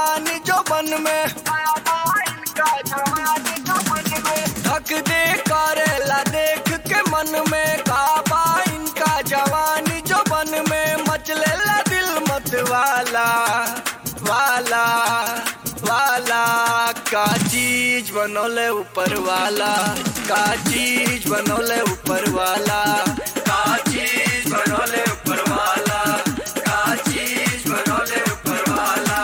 जवानी जो बन में धक दे करेला देख के मन में काबा इनका जवानी जो बन में मचलेला दिल मत वाला वाला वाला का चीज बनोले ऊपर वाला का चीज बनोले ऊपर वाला का चीज बनोले ऊपर वाला का चीज बनोले ऊपर वाला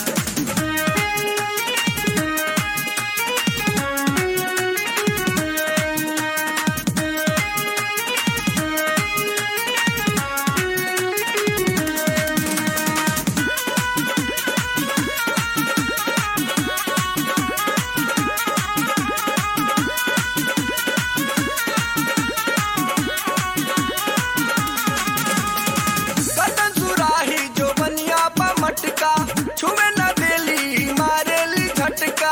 कतन सुराही जो बनिया पा मटका छुए न देली मारेली झटका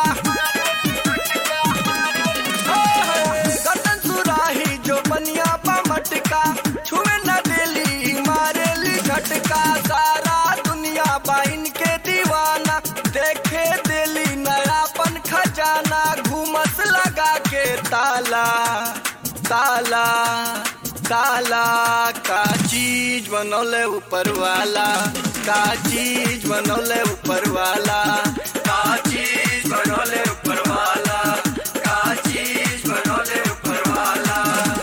कतन सुराही जो बनिया पा मटका छुए न देली मारेली झटका सारा दुनिया बाइन के दीवाना देखे देली नयापन खजाना घूमस लगा के ताला ताला ताला का चीज बनौले ऊपर वाला का चीज बनौले ऊपर वाला का चीज बनौले ऊपर वाला का चीज बनौले ऊपर वाला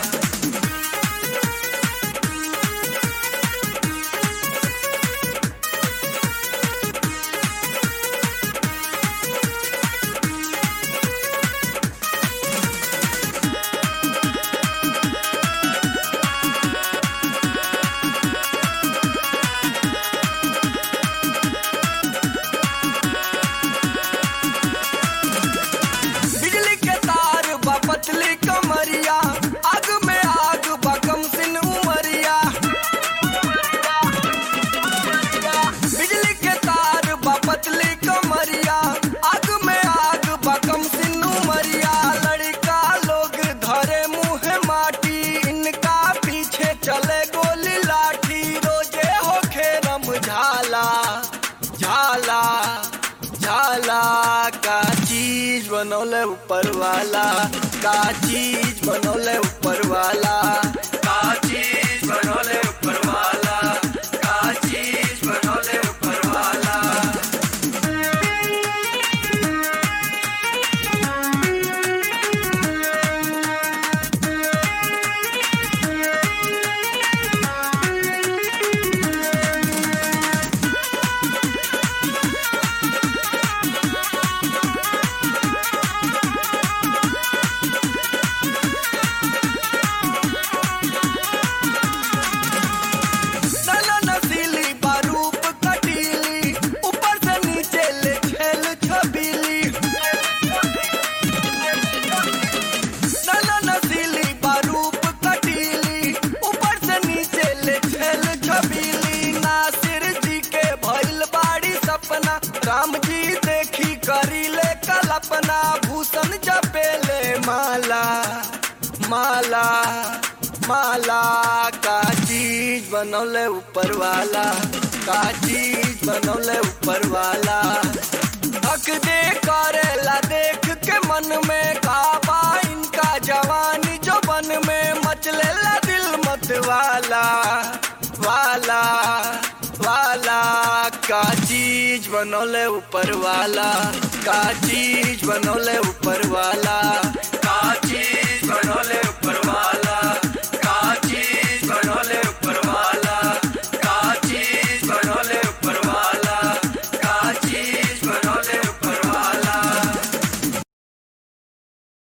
बिजली के तार बा पतली कमरिया आग में आग बा कम सिन उमरिया बिजली के तार बा पतली कमरिया आग में आग बा कम सिन उमरिया लड़का लोग धरे मुंह माटी इनका पीछे चले गोली लाठी रोजे होखे रम झाला झाला झाला का चीज बनौले ऊपर वाला का चीज बनौले ऊपर वाला का चीज बनौले ऊपर वाला का चीज बनौले ऊपर वाला नला नसीली बारूप कटीली ऊपर से नीचे ले छेल छबीली नला नसीली बारूप कटीली ऊपर से नीचे ले छेल छबीली नासिर जी के भइल बाड़ी सपना राम जी देखी करी ले कल्पना भूषण जपेले माला माला माला का चीज बनौले ऊपर वाला का चीज बनौले ऊपर वाला हक दे करेला देख के मन में काबा इनका जवानी जो बन में मचलेला दिल मत वाला वाला वाला का चीज बनौले ऊपर वाला का चीज बनौले ऊपर वाला का चीज बनौले ऊपर